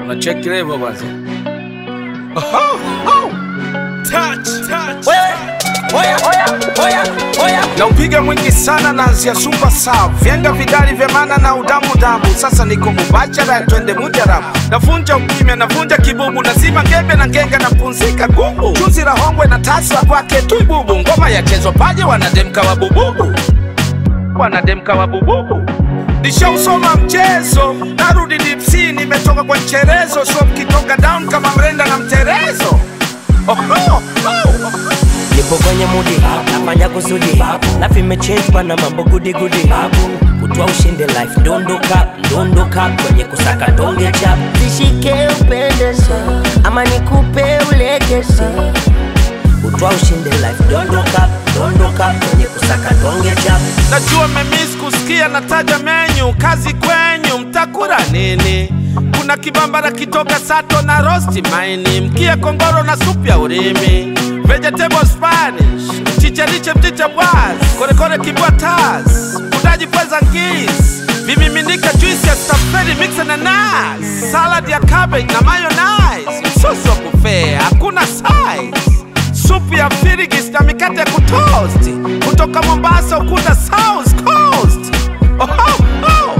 Unacheki level basi. Oho, oh. Touch, touch. Oya, oya, oya, oya. Na upiga mwingi sana naanzia super sav vyenga vidari vya maana na udamu damu sasa niko mubachara twende mujarabu navunja ukimya navunja kibubu nazima ngembe na ngenga napumzika gubu chuzi la hongwe na tasa kwake tuibubu ngoma yachezwa paje wanademka wa bububu wanademka wa bububu nishausoma mchezo narudi dipsi nimetoka kwa mcherezo so mkitoka down kama mrenda na mterezo oh, oh, oh. Nipo kwenye mudi, nafanya kusudi Life imechange bana mambo gudi gudi Kutwa ushinde life, dondoka, dondoka Kwenye kusaka donge chap Zishike upendeze ama nikupe ulegeze Kutwa ushinde life, dondoka, dondoka Kwenye kusaka donge chap Najua memis kusikia nataja menyu, kazi kwenyu, mtakula nini? Kuna kibambara kitoka sato na rosti maini, mkia kongoro na supu ya urimi, vegetable spanish, chicheriche mchicha bwaz, korekore kibwa tas, udaji pweza ngis, vimiminika juice ya stafeli mixe na nas, salad ya cabbage na mayonnaise, msosi wa buffet, hakuna size supu ya firigis na mikate ya kutoast kutoka Mombasa ukuta South Coast. Oh, oh, oh.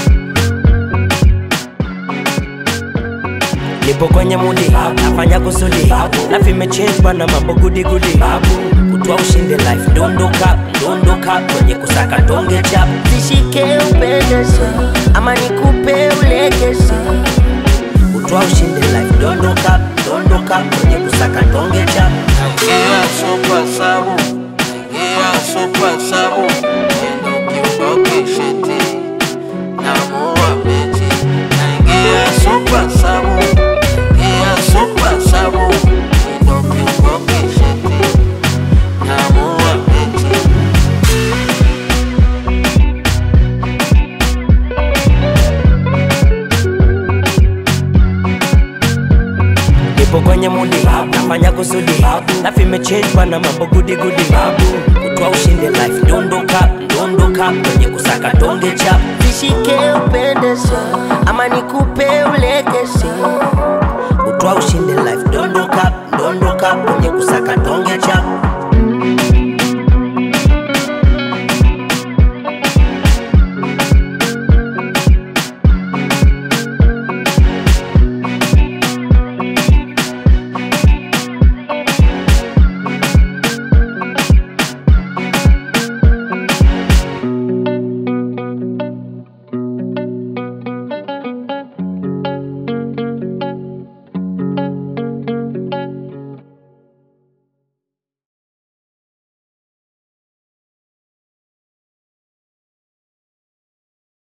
Nipo kwenye mudi, nafanya kusudi Life imechange bana mambo gudi gudi Kutwa ushinde life, dondoka, dondoka Kwenye kusaka donge chap Zishike upendeze ama nikupe ulegeze Kutwa ushinde life, dondoka, dondoka Kwenye kusaka donge chap Naingia super sabu, naingia super sabu, neno kiuboke sheti, namuua mechi. Naingia super sabu, naingia super sabu, neno kiuboke sheti, namuua mechi. Nipo kwenye mudi, nafanya kusudi Life imechange bana mambo gudi gudi Kutwa ushinde life, dondoka, dondoka Kwenye kusaka donge chap Zishike upendeze ama nikupe ulegeze Kutwa ushinde life, dondoka, dondoka Kwenye kusaka donge chap